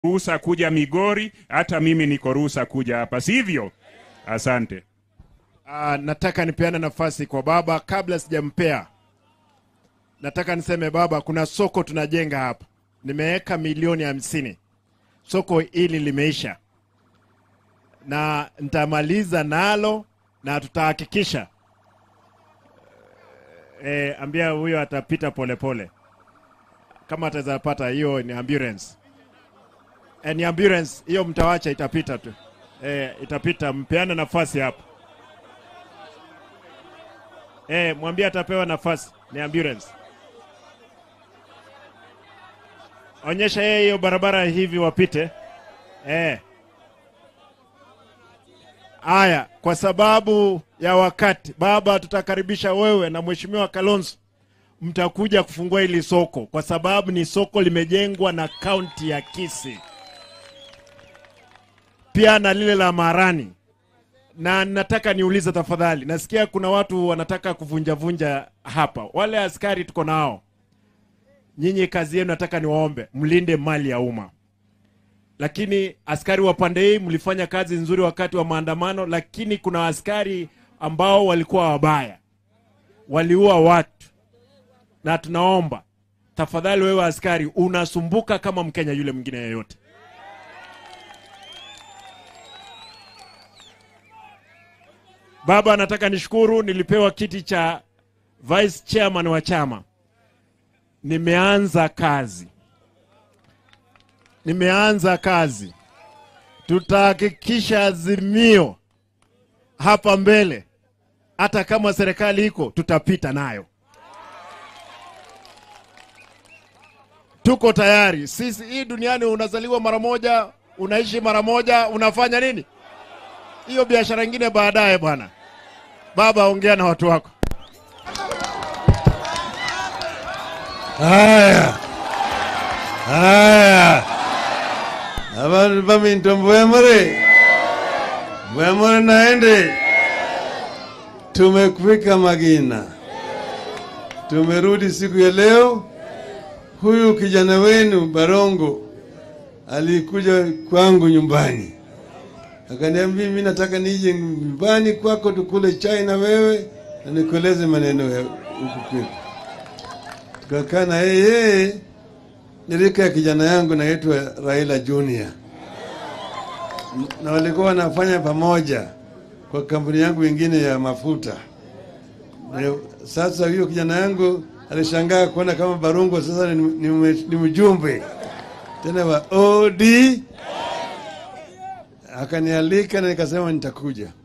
ruhusa kuja Migori, hata mimi niko ruhusa kuja hapa, sivyo? Asante. Ah, nataka nipeane nafasi kwa baba kabla sijampea. Nataka niseme baba, kuna soko tunajenga hapa, nimeweka milioni hamsini. Soko hili limeisha na nitamaliza nalo na tutahakikisha e, ambia huyo atapita polepole pole. Kama ataweza pata hiyo ni ambulance e, ni ambulance hiyo, mtawacha itapita tu e, itapita. Mpeane nafasi hapo. Eh, mwambie atapewa nafasi, ni ambulance. Onyesha yeye hiyo barabara hivi wapite. Eh. Aya, kwa sababu ya wakati, baba, tutakaribisha wewe na mheshimiwa Kalonzo, mtakuja kufungua hili soko, kwa sababu ni soko limejengwa na kaunti ya Kisii, pia na lile la Marani na nataka niulize tafadhali, nasikia kuna watu wanataka kuvunjavunja hapa. Wale askari tuko nao, nyinyi kazi yenu nataka niwaombe mlinde mali ya umma, lakini askari wa pande hii mlifanya kazi nzuri wakati wa maandamano, lakini kuna askari ambao walikuwa wabaya, waliua watu, na tunaomba tafadhali, wewe askari unasumbuka kama Mkenya yule mwingine yeyote. Baba, nataka nishukuru, nilipewa kiti cha vice chairman wa chama. Nimeanza kazi, nimeanza kazi. Tutahakikisha Azimio hapa mbele, hata kama serikali iko, tutapita nayo. Tuko tayari sisi. Hii duniani unazaliwa mara moja, unaishi mara moja, unafanya nini? hiyo biashara ingine baadaye. Bwana baba, ongea na watu wako. Haya haya, abantu baminto mbwemure mbwemure naende, tumefika Magina, tumerudi siku ya leo. Huyu kijana wenu Barongo alikuja kwangu nyumbani akaniambia mimi nataka nije nyumbani kwako tukule chai na wewe na nikueleze maneno ya huku kwetu. Tukakaa na yeye, nilika ya kijana yangu naitwa Raila Junior, na walikuwa wanafanya pamoja kwa kampuni yangu ingine ya mafuta. Na sasa hiyo kijana yangu alishangaa kuona kama Barungo sasa ni, ni, ni mjumbe tena wa OD akanialika na nikasema nitakuja.